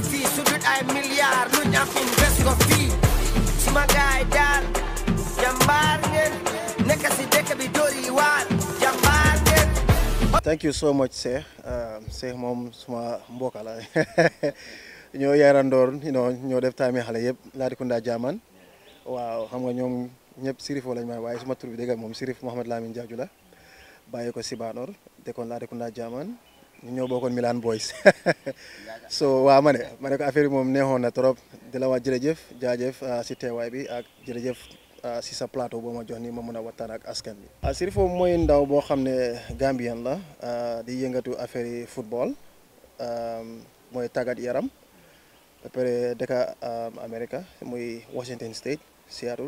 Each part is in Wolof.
fii su dut ay milliards lu ñu am invest ko fii suma gaay daal jàmbaar ngeen nekk si dëkk bi dóori waar jàmbaar ngeen thank you so much Cheikh Cheikh moom suma mbokk la ñoo yarandoor you know ñoo def time xale yëpp Latrikunda Jaman waaw xam nga ñoom ñëpp Sirif lañ may waaye suma tur bi dëgg moom Sirif Mohamed Lamine Jaaju la bàyyi ko Sibanor dëkkoon Latrikunda Jaman ñu ñëw bokkoon Milan Boys so waaw ma ne ma ne ko affaire bi moom neexoon na trop di la wax jërëjëf jaajëf si teewaay bi ak jërëjëf si sa plateau boo ma jox ni ma mën a waxtaan ak askan bi. Sirif mooy ndaw boo xam ne Gambien la di yëngatu affaire yi football mooy tàggat yaram ba pare dëkk America muy Washington State Seattle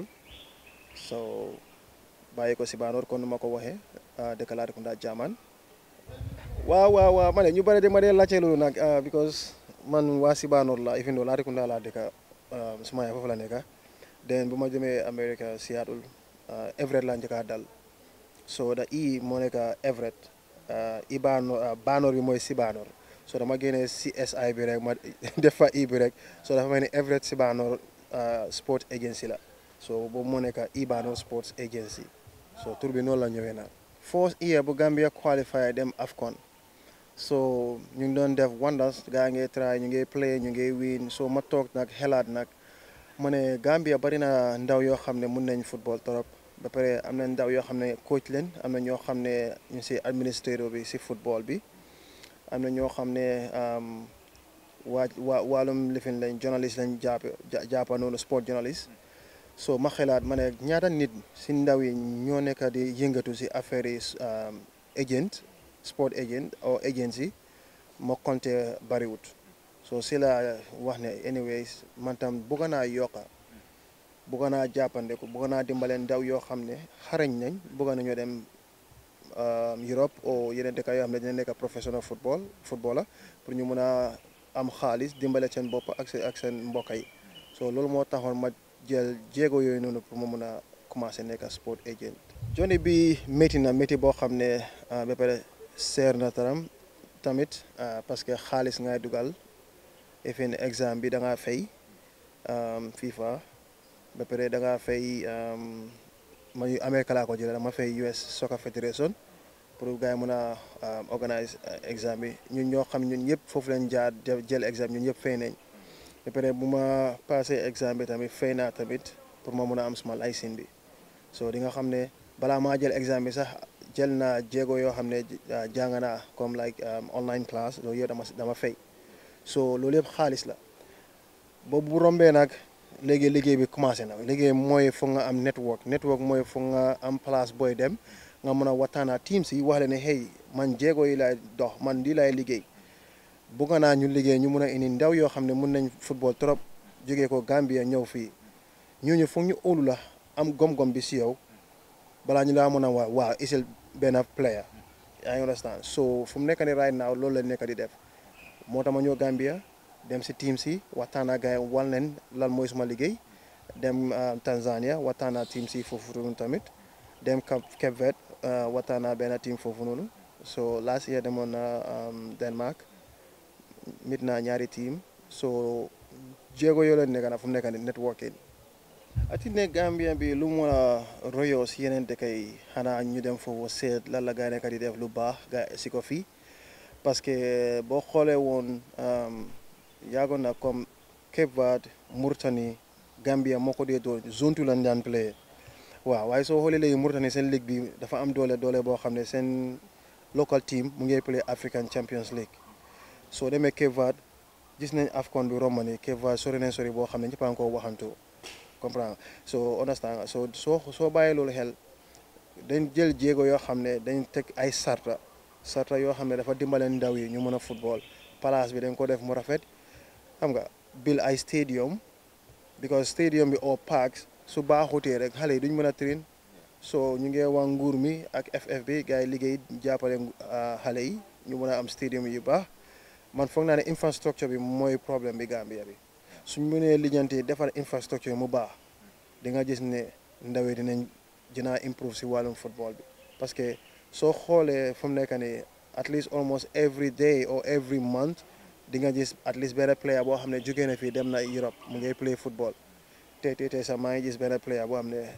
so bàyyi ko Sibanor kon nu ma ko waxee dëkk Latrikunda Jaman waaw waaw waaw ma ne ñu bëri de ma dee laajte loolu nag because man waa Sibanor la even though Latrikunda laa dëkk suma yaay foofu la nekk den bu ma demee America Seattle Everett laa njëkk a dal so da i moo nekk Everett i baanor baanor bi mooy Sibanor so dama génnee CSI bi rek ma def fa i bi rek so dafa mel ni Everett Sibanor Sports Agency la so boobu moo nekk i baanor Sports Agency so tur bi noonu la ñëwee nag first year bu Gambia qualifier dem AFCON so ñu ngi doon def wonders gaa ngi try ñu ngi play ñu ngi win so ma toog nag xelaat nag ma ne Gambia bari na ndaw yoo xam ne mun nañ football trop ba pare am na ndaw yoo xam ne coach leen am na ñoo xam ne ñu si administrateur bi si football bi am na ñoo xam ne waa waa wàllum lifin lañ journaliste lañ jàpp jàppa noonu sport journaliste so ma xelaat ma ne ñaata nit si ndaw yi ñoo nekk di yëngatu si affaire yi agent sport agent or agency ma compté bariwut so si la wax ne anyways man tam bëgg naa yokka bëgg naa jàppandeku bëgg naa dimbale ndaw yoo xam ne xarañ nañ bëgg nañoo dem Europe o yeneen dëkk yoo xam ne dina nekk professional football footballer pour ñu mun a am xaalis dimbale seen bopp ak seen ak seen mbokk yi so loolu moo taxoon ma jël jéego yooyu noonu pour ma mun a commencé nekk sport agent. joni bi métti na métti boo xam ne ba pare seer na taram tamit parce que xaalis ngay dugal efin exam bi da ngaa fay FIFA ba pare da ngaa fay ma Amérique laa ko jëlee dama fay US Soccer Federation pour gars yi mën a organise exam bi ñun ñoo xam ñun ñëpp foofu lañ jaar jël exam ñun ñëpp fay nañ ba pare bu ma passé exam bi tamit fay naa tamit pour ma mën a am suma licence bi so di nga xam ne balaa maa jël exam bi sax jël naa jéego yoo xam ne jàng naa comme like online class loolu yëpp dama dama fay so loolu yëpp xaalis la boobu bu rombee nag léegi liggéey bi commencé na liggéey mooy foog nga am network network mooy foog nga am place booy dem nga mën a waxtaanaa team si wax leen ne hey man jéego yi laay dox man lii laay liggéey bugga naa ñu liggéey ñu mun a indi ndaw yoo xam ne mun nañ football trop jógee ko Gambia ñëw fii ñooñu foog ñu óolu la am gom-gom bi si yow balaa ñu laa mën a waa waaw isil benn player yaa ngi understand so fu mu nekk ni right now loolu la nekk di def moo tax ma ñëw Gambia dem si team si waxtaan ak gars yi wal leen lan mooy suma liggéey dem Tanzania waxtaan ak team si foofu noonu tamit dem Cape Verde waxtaan ak benn team foofu noonu so last year demoon na Denmark mit naa ñaari team so jéego yoo leen nekk na fu mu nekk ni networking ati ne Gambia bi lu mu a royoo si yeneen dëkk yi xanaa ñu dem foofu seet lan la gaa nekk di def lu baax gaa si ko fii parce que boo xoolee woon yàggoon na comme Cape Verde Mauritanie Gambia moo ko dee doon zone two lañ daan play waaw waaye soo xoolee léegi Mauritanie seen ligue bi dafa am doole doole boo xam ne seen local team mu ngi play African Champions League soo demee Cape Verde gis nañ AFCON bi romb ni Cape Verde sori nañ sori boo xam ne ñëpp a ngi ko waxantu comprendre so understand so soo soo bàyyee loolu xel dañ jël jéego yoo xam ne dañ teg ay sarta sarta yoo xam ne dafa dimbaleen ndaw yi ñu mën a football place bi dañ ko def mu rafet xam nga bil ay stadium because stadium bi au parks su baaxutee rek xale yi duñ mën a train so ñu ngi wax nguur mi ak FF bi gars yi liggéey jàppale xale yi ñu mën a am stadium yu baax man foog naa ne infrastructure bi mooy problème bi Gambia bi suñ mënee lijjanti defar infrastructure mu baax di nga gis ne ndaw yi dinañ dinaa improve si wàllum football bi parce que soo xoolee fu mu nekk nii at least almost every day or every month di nga gis at least benn player boo xam ne jógee na fii dem na Europe mu ngay play football te te te sax maa ngi gis benn player boo xam ne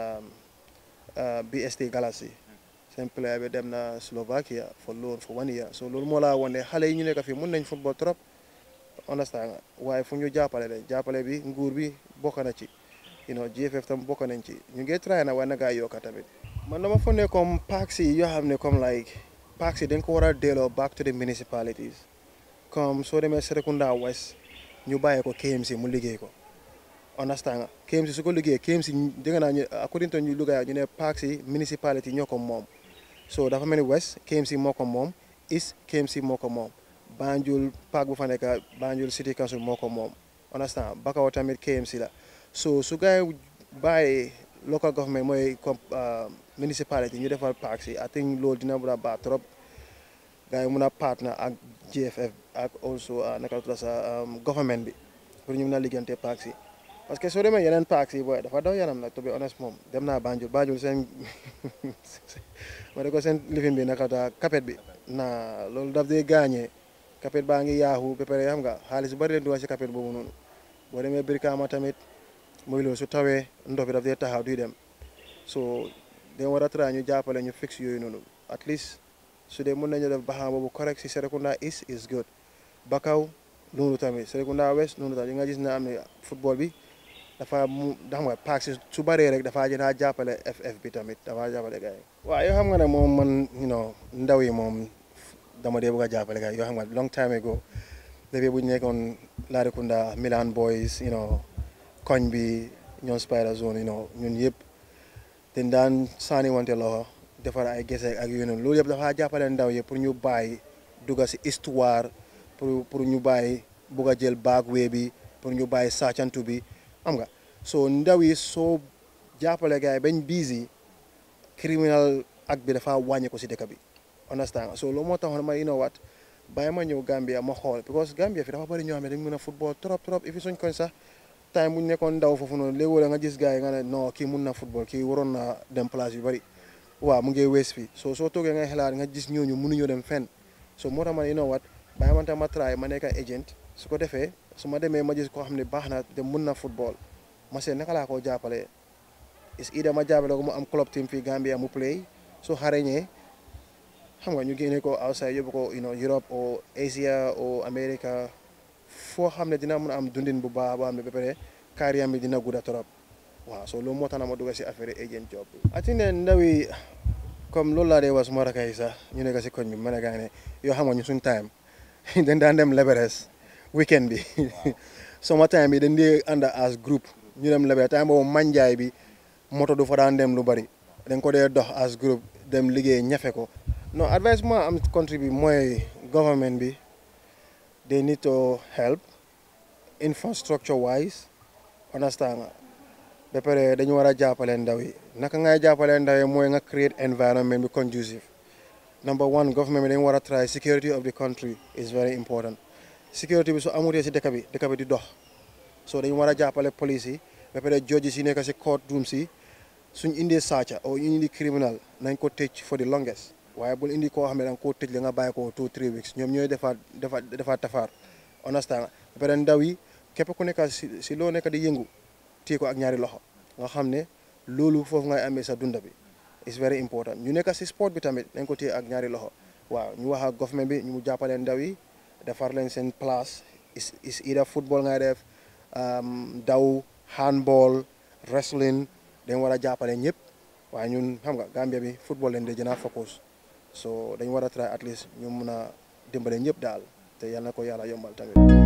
BST Galaxy seen player bi dem na Slovakia for loan for one year so loolu moo laa wane xale yi ñu nekk fii mun nañ football trop understand nga waaye fu ñu jàppale de jàppale bi nguur bi bokk na ci you know GFF tam bokk nañ ci ñu ngi try na waaye nagaa yokka tamit man dama foog ne comme parks yi yoo xam ne comme like parks yi dañ ko war a delloo back to the municipalities comme soo demee Serekunda West ñu bàyyee ko KMC mu liggéey ko understand nga KMC su ko liggéey KMC dégg naa ñu according to ñu Louga ñu ne parks yi municipality ñoo ko moom so dafa mel ni West KMC moo ko moom East KMC moo ko moom Banjul park bu fa nekk Banjul City Council moo ko moom understand Bakaw tamit KMC la so su gaay bàyyi local government mooy comme municipality ñu defal parks yi I think loolu dina mun a baax trop gars yi mun a partner ak GFF ak also naka la tudd sa government bi pour ñu mun a liggéeyante parks yi parce que soo demee yeneen parks yi booy dafa daw yaram nag to be honest moom dem naa Banjul Banjul seen ma ne ko seen lifin bi naka ta kapet bi naa loolu daf dee gaañee kapet baa ngi yaaxu ba pare xam nga xaalis bu bari leen dugal si kapet boobu noonu boo demee Brikama tamit mooy loolu su tawee ndox bi daf dee taxaw duy dem so dañ war a try ñu jàppale ñu fix yooyu noonu at least su dee mën nañu def baxaam boobu correct si Serekunda East is good Bakaw noonu tamit Serekunda West noonu tamit yi nga gis ne am ne football bi dafa mu xam nga paak si su bëree rek dafa jënaa jàppale FF bi tamit dafa jàppale gars yi waaw yoo xam nga ne moom man you know ndaw yi moom dama dee bëgg a jàppale gars yi yoo xam nga long time ago depuis bu ñu nekkoon Latrikunda Milan Boys you know koñ bi ñoom Spider Zone you know ñun yëpp dañ daan saani wante loxo defar ay gese ak yooyu noonu loolu yëpp dafa jàppale ndaw yi pour ñu bàyyi dugga si histoire pour pour ñu bàyyi bugg a jël baag wee bi pour ñu bàyyi sàccantu bi xam nga soo ndaw yi soo jàppale gars yi bañ busy criminal ak bi dafa wàññi ko si dëkk bi understand so loolu moo taxoon ma you know what bàyyi ma ñëw Gambia ma xool because Gambia fi dafa bëri ñoo xam ne dañ mën a football trop trop et puis suñ koñ sax time bu ñu nekkoon ndaw foofu noonu léegi wala nga gis gars yi nga ne non kii mun na football kii waroon na dem place yu bëri waaw mu ngi wees fii so soo toogee nga xalaat nga gis ñooñu mënuñoo dem fenn so moo tax ma ne you know what bàyyi ma tam ma try ma nekk agent su ko defee su ma demee ma gis koo xam ne baax na te mun na football ma seet naka laa koo jàppale is ida ma jàppale ko mu am club team fii Gambia mu play su xarañee xam nga ñu génne ko outside yóbbu ko you know Europe o Asia o America foo xam ne dina mun a am dundin bu baax boo xam ne ba pare carrière bi dina gudda trop waaw so loolu moo tax na ma dugg si affaire agent job bi ati ne ndaw yi comme loolu laa dee wax suma rakay sax ñu nekk si koñ bi ma ne gaa ne yoo xam nga ñu suñ time dañ daan dem Leberes weekend bi sama time bi dañ dee ànd as groupe ñu dem Leberes time boobu manjaay bi moto du fa daan dem lu bari dañ ko dee dox as groupe dem liggéey ñafe ko non advice ma am country bi mooy government bi they need to help infrastructure wise understand nga ba pare dañu war a jàppale ndaw yi naka ngay jàppale ndaw yi mooy nga create environment bi conducive number one government bi dañu war a try security of the country is very important security bi su amutee si dëkk bi dëkk bi di dox so dañu war a jàppale police yi ba pare judges yi nekk si court room si suñ indee sàcca o ñu indi criminal nañ ko tëj for the longest waaye bul indi koo xam ne da nga koo tëj la nga bàyyi ko two three weeks ñoom ñooy defaat defaat defaat tafaar understand ba pare ndaw yi képp ku nekk si si loo nekk di yëngu téye ko ak ñaari loxo nga xam ne loolu foofu ngay amee sa dunda bi is very important ñu nekk si sport bi tamit dañ ko téye ak ñaari loxo waaw ñu wax ak government bi ñu jàppale ndaw yi defar leen seen place is is either football ngay def daw handball wrestling dañ war a jàppale ñëpp waaye ñun xam nga Gambia bi football leen de gën a focus so dañ war a try at least ñu mun a dimbale ñëpp daal te yal na ko yàlla yombal tamit